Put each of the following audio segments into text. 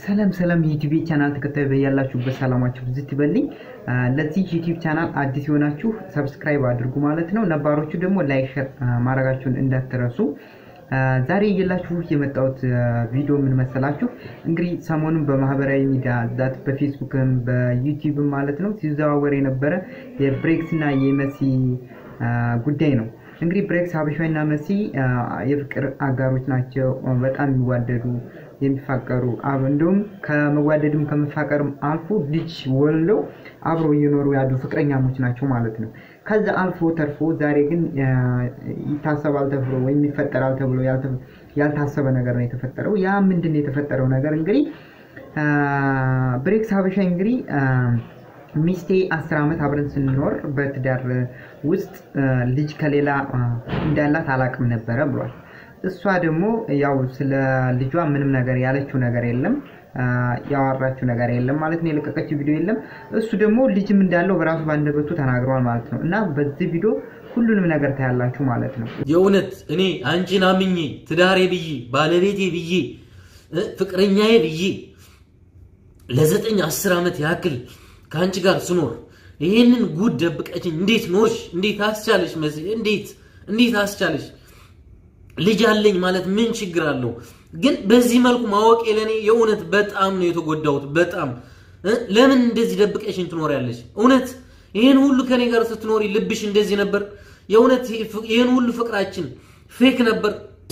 ሰላም ሰላም የዩቲዩብ ቻናል ተከታይ በያላችሁበት ሰላማችሁ ብዝት ይበልኝ። ለዚህ ዩቲዩብ ቻናል አዲስ የሆናችሁ ሰብስክራይብ አድርጉ ማለት ነው። ነባሮቹ ደግሞ ላይክ ሸር ማድረጋችሁን እንዳትረሱ። ዛሬ እየላችሁ የመጣሁት ቪዲዮ ምን መሰላችሁ? እንግዲህ ሰሞኑን በማህበራዊ ሚዲያ ዛት በፌስቡክም በዩቲዩብም ማለት ነው ሲዘዋወር የነበረ የብሬክስ እና የመሲ ጉዳይ ነው። እንግዲህ ብሬክስ ሀበሻዊና መሲ የፍቅር አጋሮች ናቸው። በጣም የሚዋደዱ የሚፋቀሩ እንዲሁም ከመዋደድም ከመፋቀርም አልፎ ልጅ ወልደው አብረው እየኖሩ ያሉ ፍቅረኛሞች ናቸው ማለት ነው። ከዛ አልፎ ተርፎ ዛሬ ግን ይታሰባል ተብሎ ወይም ይፈጠራል ተብሎ ያልታሰበ ነገር ነው የተፈጠረው። ያ ምንድን ነው የተፈጠረው ነገር እንግዲህ ብሬክስ ሀበሻ እንግዲህ ሚስቴ አስር ዓመት አብረን ስንኖር በትዳር ውስጥ ልጅ ከሌላ እንዳላት አላቅም ነበረ ብሏል። እሷ ደግሞ ያው ስለ ልጇ ምንም ነገር ያለችው ነገር የለም፣ ያወራችው ነገር የለም ማለት ነው። የለቀቀችው ቪዲዮ የለም። እሱ ደግሞ ልጅም እንዳለው በራሱ ባንደበቱ ተናግረዋል ማለት ነው። እና በዚህ ቪዲዮ ሁሉንም ነገር ታያላችሁ ማለት ነው። የእውነት እኔ አንቺን አምኜ ትዳሬ ብዬ ባለቤቴ ብዬ ፍቅረኛዬ ብዬ ለዘጠኝ አስር ዓመት ያክል ከአንቺ ጋር ስኖር ይህንን ጉድ ደብቀችኝ እንዴት ኖርሽ? እንዴት አስቻለሽ? መሲ እንዴት እንዴት አስቻለሽ? ልጅ አለኝ ማለት ምን ችግር አለው? ግን በዚህ መልኩ ማወቅ ለእኔ የእውነት በጣም ነው የተጎዳሁት። በጣም ለምን እንደዚህ ደብቀሽኝ ትኖሪያለሽ? እውነት ይህን ሁሉ ከኔ ጋር ስትኖሪ ልብሽ እንደዚህ ነበር? የእውነት ይህን ሁሉ ፍቅራችን ፌክ ነበር?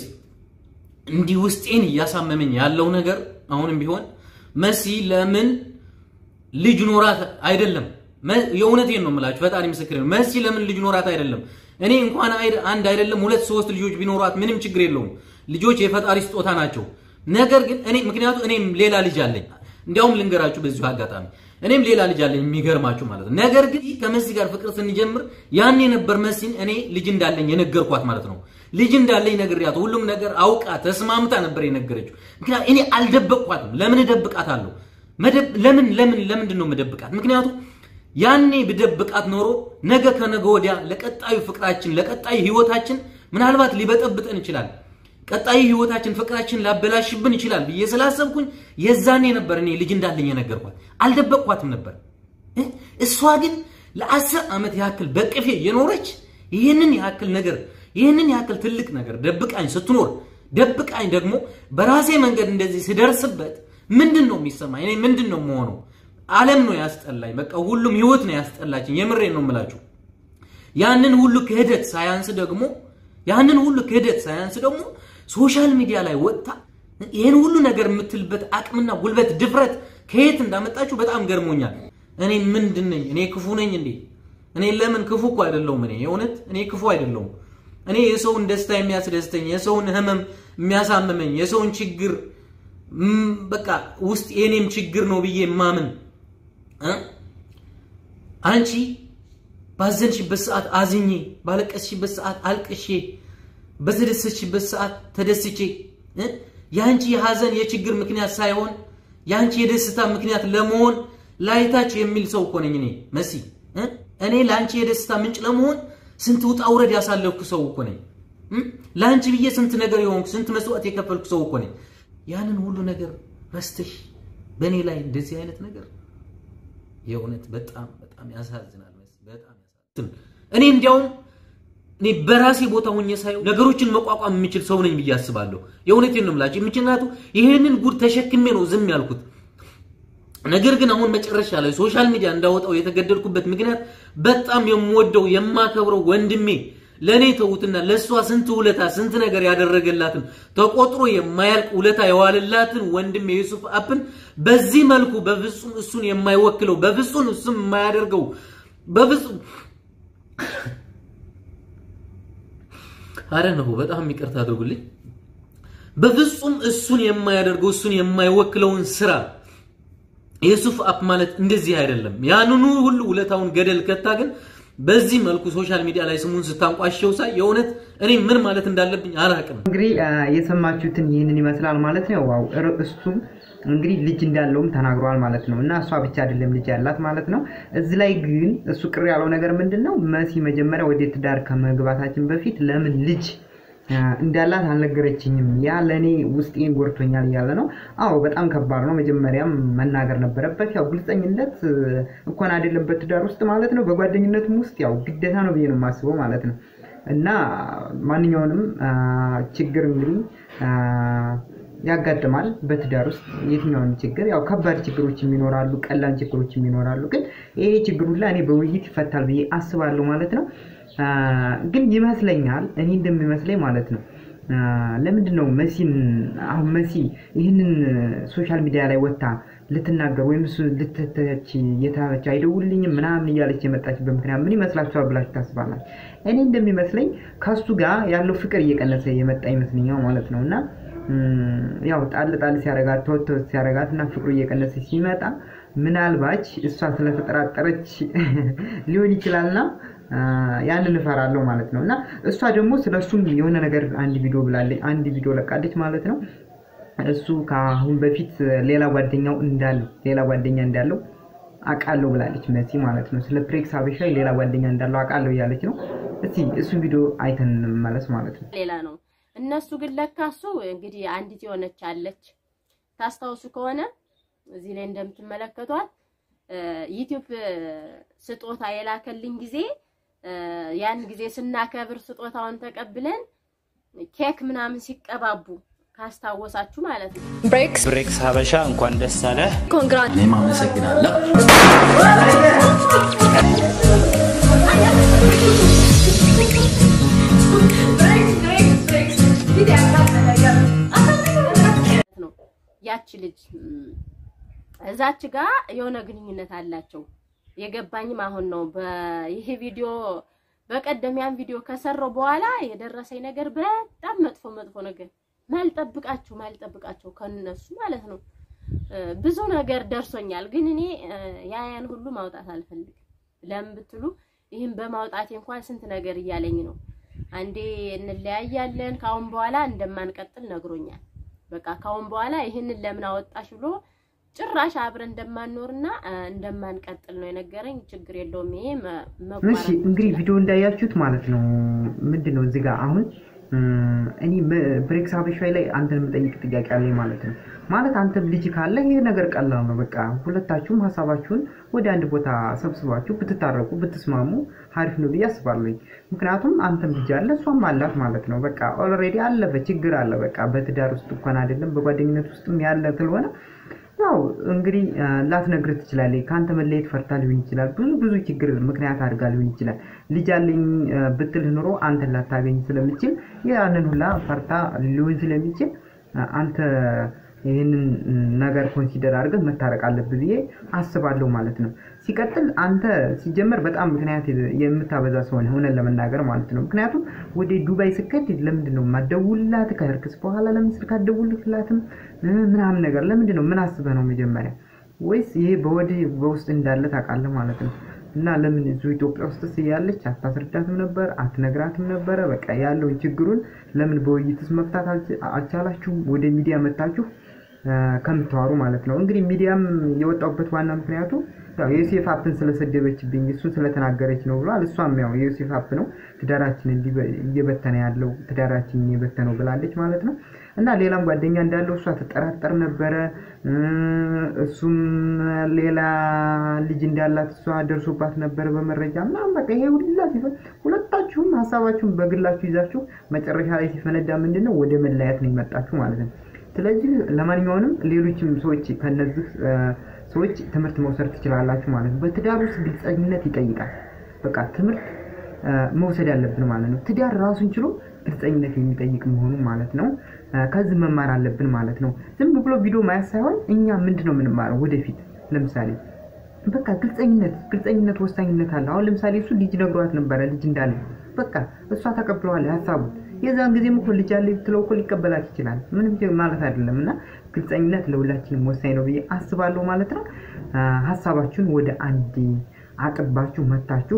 እንዲህ ውስጤን እያሳመመኝ ያለው ነገር አሁንም ቢሆን መሲ ለምን ልጅ ኖራት አይደለም። የእውነቴን ነው የምላችሁ፣ ፈጣሪ ምስክር ነው። መሲ ለምን ልጅ ኖራት አይደለም። እኔ እንኳን አንድ አይደለም ሁለት ሶስት ልጆች ቢኖሯት ምንም ችግር የለውም። ልጆች የፈጣሪ ስጦታ ናቸው። ነገር ግን እኔ ምክንያቱ እኔም ሌላ ልጅ አለኝ። እንዲያውም ልንገራችሁ በዚሁ አጋጣሚ እኔም ሌላ ልጅ አለኝ፣ የሚገርማችሁ ማለት ነው። ነገር ግን ከመሲ ጋር ፍቅር ስንጀምር ያኔ ነበር መሲን እኔ ልጅ እንዳለኝ የነገርኳት ማለት ነው። ልጅ እንዳለኝ ነግሬያት ሁሉም ነገር አውቃ ተስማምታ ነበር የነገረችው። ምክንያቱም እኔ አልደበቅኳትም። ለምን እደብቃታለሁ? ለምን ለምን ለምንድን ነው መደብቃት? ምክንያቱም ያኔ ብደብቃት ኖሮ ነገ ከነገ ወዲያ ለቀጣዩ ፍቅራችን ለቀጣዩ ህይወታችን ምናልባት ሊበጠብጠን ይችላል። ቀጣዩ ህይወታችን ፍቅራችን ላበላሽብን ይችላል ብዬ ስላሰብኩኝ የዛኔ ነበር እኔ ልጅ እንዳለኝ የነገርኳት። አልደበቅኳትም ነበር። እሷ ግን ለአስር ዓመት ያክል በቅፌ የኖረች ይህንን ያክል ነገር ይህንን ያክል ትልቅ ነገር ደብቃኝ ስትኖር ደብቃኝ ደግሞ በራሴ መንገድ እንደዚህ ስደርስበት ምንድን ነው የሚሰማኝ? እኔ ምንድን ነው የምሆነው? ዓለም ነው ያስጠላኝ። በቃ ሁሉም ህይወት ነው ያስጠላችኝ። የምሬን ነው የምላችሁ። ያንን ሁሉ ክህደት ሳያንስ ደግሞ ያንን ሁሉ ክህደት ሳያንስ ደግሞ ሶሻል ሚዲያ ላይ ወጥታ ይህን ሁሉ ነገር የምትልበት አቅምና ጉልበት ድፍረት ከየት እንዳመጣችሁ በጣም ገርሞኛል። እኔ ምንድን ነኝ? እኔ ክፉ ነኝ እንዴ? እኔ ለምን ክፉ እኮ አይደለሁም። እኔ የእውነት እኔ ክፉ አይደለሁም። እኔ የሰውን ደስታ የሚያስደስተኝ የሰውን ህመም የሚያሳምመኝ የሰውን ችግር በቃ ውስጥ የኔም ችግር ነው ብዬ ማምን አንቺ ባዘንሽበት ሰዓት አዝኜ ባለቀስሽበት ሰዓት አልቅሼ በተደሰችበት ሰዓት ተደስቼ የአንቺ የሐዘን የችግር ምክንያት ሳይሆን የአንቺ የደስታ ምክንያት ለመሆን ላይታች የሚል ሰው እኮ ነኝ እኔ መሲ። እኔ ለአንቺ የደስታ ምንጭ ለመሆን ስንት ውጣ ውረድ ያሳለፍኩ ሰው እኮ ነኝ። ለአንቺ ብዬ ስንት ነገር የሆንኩ ስንት መስዋዕት የከፈልኩ ሰው እኮ ነኝ። ያንን ሁሉ ነገር ረስተሽ በእኔ ላይ እንደዚህ አይነት ነገር የእውነት በጣም በጣም ያሳዝናል። በጣም ያሳዝናል። እኔ እንዲያውም እኔ በራሴ ቦታ ሆኜ ሳየው ነገሮችን መቋቋም የምችል ሰው ነኝ ብዬ አስባለሁ። የእውነቴን ነው የምላችሁ። ምክንያቱ ይህንን ጉድ ተሸክሜ ነው ዝም ያልኩት። ነገር ግን አሁን መጨረሻ ላይ ሶሻል ሚዲያ እንዳወጣው የተገደልኩበት ምክንያት በጣም የምወደው የማከብረው ወንድሜ ለእኔ ተዉትና ለእሷ ስንት ውለታ ስንት ነገር ያደረገላትን ተቆጥሮ የማያልቅ ውለታ የዋለላትን ወንድሜ ዩሱፍ አፕን በዚህ መልኩ በፍጹም እሱን የማይወክለው በፍጹም እሱም የማያደርገው በፍጹም አረ ነው በጣም ይቅርታ አድርጉልኝ። በፍጹም እሱን የማያደርገው እሱን የማይወክለውን ስራ ዩሱፍ አፕ ማለት እንደዚህ አይደለም። ያንኑ ሁሉ ውለታውን ገደል ከታ ግን በዚህ መልኩ ሶሻል ሚዲያ ላይ ስሙን ስታንቋሸው ሳይ የእውነት እኔ ምን ማለት እንዳለብኝ አላውቅም። እንግዲህ የሰማችሁትን ይህንን ይመስላል ማለት ነው። ዋው እሱም እንግዲህ ልጅ እንዳለውም ተናግሯል ማለት ነው። እና እሷ ብቻ አይደለም ልጅ ያላት ማለት ነው። እዚህ ላይ ግን እሱ ቅር ያለው ነገር ምንድን ነው? መሲ መጀመሪያ ወደ ትዳር ከመግባታችን በፊት ለምን ልጅ እንዳላት አልነገረችኝም። ያ ለእኔ ውስጤን ጎድቶኛል እያለ ነው። አዎ በጣም ከባድ ነው። መጀመሪያም መናገር ነበረበት። ያው ግልፀኝነት እንኳን አይደለም በትዳር ውስጥ ማለት ነው፣ በጓደኝነትም ውስጥ ያው ግዴታ ነው ብዬ ነው የማስበው ማለት ነው። እና ማንኛውንም ችግር እንግዲህ ያጋጥማል በትዳር ውስጥ የትኛውን ችግር ያው ከባድ ችግሮችም ይኖራሉ፣ ቀላል ችግሮችም ይኖራሉ። ግን ይሄ ችግር ሁላ እኔ በውይይት ይፈታል ብዬ አስባለሁ ማለት ነው። ግን ይመስለኛል እኔ እንደሚመስለኝ ማለት ነው ለምንድን ነው መሲን አሁን መሲ ይህንን ሶሻል ሚዲያ ላይ ወጥታ ልትናገር ወይም እሱ ልትተች እየተባለች አይደውልኝም ምናምን እያለች የመጣችበት ምክንያት ምን ይመስላችኋል ብላችሁ ታስባላችሁ? እኔ እንደሚመስለኝ ከሱ ጋር ያለው ፍቅር እየቀነሰ የመጣ ይመስለኛል ማለት ነው እና ያው ጣል ጣል ሲያረጋት ተወት ተወት ሲያረጋት እና ፍቅሩ እየቀነሰ ሲመጣ ምናልባች እሷ ስለተጠራጠረች ሊሆን ይችላልና ያንን እፈራለሁ ማለት ነው እና እሷ ደግሞ ስለ እሱም የሆነ ነገር አንድ ቪዲዮ ብላለች፣ አንድ ቪዲዮ ለቃለች ማለት ነው። እሱ ከአሁን በፊት ሌላ ጓደኛው እንዳለው ሌላ ጓደኛ እንዳለው አውቃለሁ ብላለች መሲ ማለት ነው። ስለ ፕሬክስ ሀበሻ ሌላ ጓደኛ እንዳለው አውቃለሁ እያለች ነው። እስቲ እሱ ቪዲዮ አይተን እንመለስ ማለት ነው። ሌላ ነው። እነሱ ግን ለካ እሱ እንግዲህ አንዲት የሆነች አለች ታስታውሱ ከሆነ እዚህ ላይ እንደምትመለከቷት ዩቲዩብ ስጦታ የላከልኝ ጊዜ ያን ጊዜ ስናከብር ስጦታውን ተቀብለን ኬክ ምናምን ሲቀባቡ ካስታወሳችሁ ማለት ነው። ብሬክስ ብሬክስ ሀበሻ እንኳን ደስ አለ። ኮንግራት እኔም አመሰግናለሁ። ነው ያቺ ልጅ እዛች ጋር የሆነ ግንኙነት አላቸው። የገባኝም አሁን ነው። በይሄ ቪዲዮ በቀደም ያን ቪዲዮ ከሰራው በኋላ የደረሰኝ ነገር በጣም መጥፎ መጥፎ ነገር ማልጠብቃቸው ማልጠብቃቸው ከነሱ ማለት ነው። ብዙ ነገር ደርሶኛል፣ ግን እኔ ያያን ሁሉ ማውጣት አልፈልግም። ለምን ብትሉ ይህን በማውጣቴ እንኳን ስንት ነገር እያለኝ ነው። አንዴ እንለያያለን ካሁን በኋላ እንደማንቀጥል ነግሮኛል። በቃ ካሁን በኋላ ይህንን ለምን አወጣሽ ብሎ ጭራሽ አብረን እንደማንኖርና እንደማንቀጥል ነው የነገረኝ። ችግር የለውም ይሄ እሺ እንግዲህ ቪዲዮ እንዳያችሁት ማለት ነው። ምንድን ነው እዚህ ጋር አሁን እኔ ብሬክስ ሀበሻ ላይ አንተን የምጠይቅ ጥያቄ አለኝ ማለት ነው። ማለት አንተም ልጅ ካለ ይሄ ነገር ቀላል ነው። በቃ ሁለታችሁም ሀሳባችሁን ወደ አንድ ቦታ ሰብስባችሁ ብትታረቁ ብትስማሙ አሪፍ ነው ብዬ አስባለሁ። ምክንያቱም አንተም ልጅ አለ እሷም አላት ማለት ነው። በቃ ኦልሬዲ አለፈ፣ ችግር አለ። በቃ በትዳር ውስጥ እንኳን አይደለም በጓደኝነት ውስጥም ያለ ስለሆነ ያው እንግዲህ ላትነግርህ ትችላለች። ከአንተ መለየት ፈርታ ሊሆን ይችላል። ብዙ ብዙ ችግር ምክንያት አድርጋ ሊሆን ይችላል። ልጅ አለኝ ብትልህ ኑሮ አንተን ላታገኝ ስለሚችል ያንን ሁላ ፈርታ ሊሆን ስለሚችል አንተ ይህንን ነገር ኮንሲደር አድርገህ መታረቅ አለብህ ብዬ አስባለሁ ማለት ነው። ሲቀጥል አንተ ሲጀመር በጣም ምክንያት የምታበዛ ሰው ነህ፣ እውነት ለመናገር ማለት ነው። ምክንያቱም ወደ ዱባይ ስከት ለምንድን ነው የማትደውልላት? ከእርክስ በኋላ ለምን ስልክ አትደውልላትም? ምናምን ነገር ለምንድን ነው? ምን አስበህ ነው መጀመሪያ? ወይስ ይሄ በወዲህ በውስጥ እንዳለ ታውቃለህ ማለት ነው? እና ለምን እዚሁ ኢትዮጵያ ውስጥ እያለች አታስረዳትም ነበር? አትነግራትም ነበረ? በቃ ያለውን ችግሩን ለምን በውይይትስ መፍታት አልቻላችሁም? ወደ ሚዲያ መታችሁ ከምታወሩ ማለት ነው። እንግዲህ ሚዲያም የወጣበት ዋና ምክንያቱ ያው የዮሴፍ አፕን ስለሰደበችብኝ እሱን ስለተናገረች ነው ብሏል። እሷም ያው የዮሴፍ አፕ ነው ትዳራችን እየበተነ ያለው ትዳራችን እየበተነው ብላለች ማለት ነው። እና ሌላም ጓደኛ እንዳለው እሷ ትጠራጠር ነበረ። እሱም ሌላ ልጅ እንዳላት እሷ ደርሶባት ነበረ በመረጃ ምናምን። በቃ ይሄ ሁላ ሲፈ ሁለታችሁም ሀሳባችሁን በግላችሁ ይዛችሁ መጨረሻ ላይ ሲፈነዳ ምንድን ነው ወደ መለያየት ነው የመጣችሁ ማለት ነው። ስለዚህ ለማንኛውንም ሌሎችም ሰዎች ከነዚህ ሰዎች ትምህርት መውሰድ ትችላላችሁ ማለት ነው። በትዳር ውስጥ ግልጸኝነት ይጠይቃል። በቃ ትምህርት መውሰድ ያለብን ማለት ነው። ትዳር ራሱን ችሎ ግልጸኝነት የሚጠይቅ መሆኑ ማለት ነው። ከዚህ መማር አለብን ማለት ነው። ዝም ብሎ ቪዲዮ ማየት ሳይሆን እኛ ምንድን ነው የምንማረው ወደፊት ለምሳሌ በቃ ግልጸኝነት ግልጸኝነት ወሳኝነት አለ። አሁን ለምሳሌ እሱ ልጅ ነግሯት ነበረ ልጅ እንዳለ በቃ እሷ ተቀብለዋል ሀሳቡን የዛን ጊዜም እኮ ልጅ አለ ብትለው እኮ ሊቀበላት ይችላል። ምንም ማለት አይደለም። እና ግልጸኝነት ለሁላችንም ወሳኝ ነው ብዬ አስባለሁ ማለት ነው። ሀሳባችሁን ወደ አንድ አጥባችሁ መታችሁ።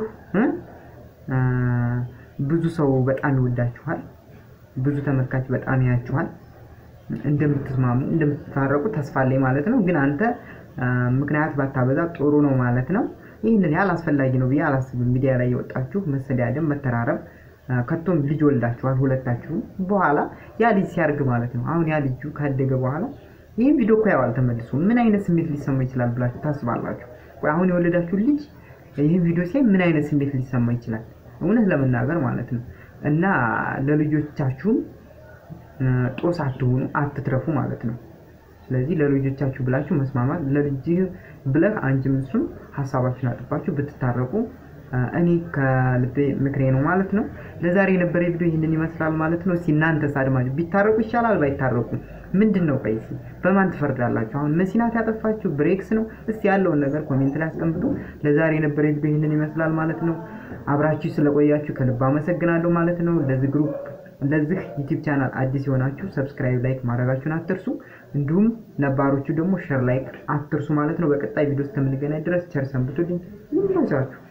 ብዙ ሰው በጣም ይወዳችኋል። ብዙ ተመልካች በጣም ያያችኋል። እንደምትስማሙ እንደምትታረቁ ተስፋ አለኝ ማለት ነው። ግን አንተ ምክንያት ባታበዛ ጥሩ ነው ማለት ነው። ይህንን ያህል አስፈላጊ ነው ብዬ አላስብም። ሚዲያ ላይ የወጣችሁ መሰዳደብ፣ መተራረብ ከቶም ልጅ ወልዳችኋል ሁለታችሁም። በኋላ ያ ልጅ ሲያርግ ማለት ነው አሁን ያ ልጁ ካደገ በኋላ ይህን ቪዲዮ እኮ ያዋል ተመልሶ ምን አይነት ስሜት ሊሰማ ይችላል ብላችሁ ታስባላችሁ? ቆይ አሁን የወለዳችሁ ልጅ ይህን ቪዲዮ ሲያይ ምን አይነት ስሜት ሊሰማ ይችላል? እውነት ለመናገር ማለት ነው እና ለልጆቻችሁም ጦስ አትሆኑ፣ አትትረፉ ማለት ነው። ስለዚህ ለልጆቻችሁ ብላችሁ መስማማት ለልጅህ ብለህ አንቺም እሱም ሀሳባችሁን አጥባችሁ ብትታረቁ እኔ ከልቤ ምክሬ ነው ማለት ነው። ለዛሬ የነበረ ቪዲዮ ይህንን ይመስላል ማለት ነው። እስኪ እናንተስ አድማጭ ቢታረቁ ይሻላል ባይታረቁ ምንድን ነው? ቆይ እስኪ በማን ትፈርዳላችሁ? አሁን መሲናት ያጠፋችሁ ብሬክስ ነው? እስኪ ያለውን ነገር ኮሜንት ላይ አስቀምጡ። ለዛሬ የነበረ ቪዲዮ ይህንን ይመስላል ማለት ነው። አብራችሁ ስለቆያችሁ ከልብ አመሰግናለሁ ማለት ነው። ለዚህ ግሩፕ ለዚህ ዩቲዩብ ቻናል አዲስ የሆናችሁ ሰብስክራይብ፣ ላይክ ማድረጋችሁን አትርሱ። እንዲሁም ነባሮቹ ደግሞ ሸር ላይክ አትርሱ ማለት ነው። በቀጣይ ቪዲዮ እስከምንገናኝ ድረስ ቸር ሰንብቱልኝ። ይመቻችሁ።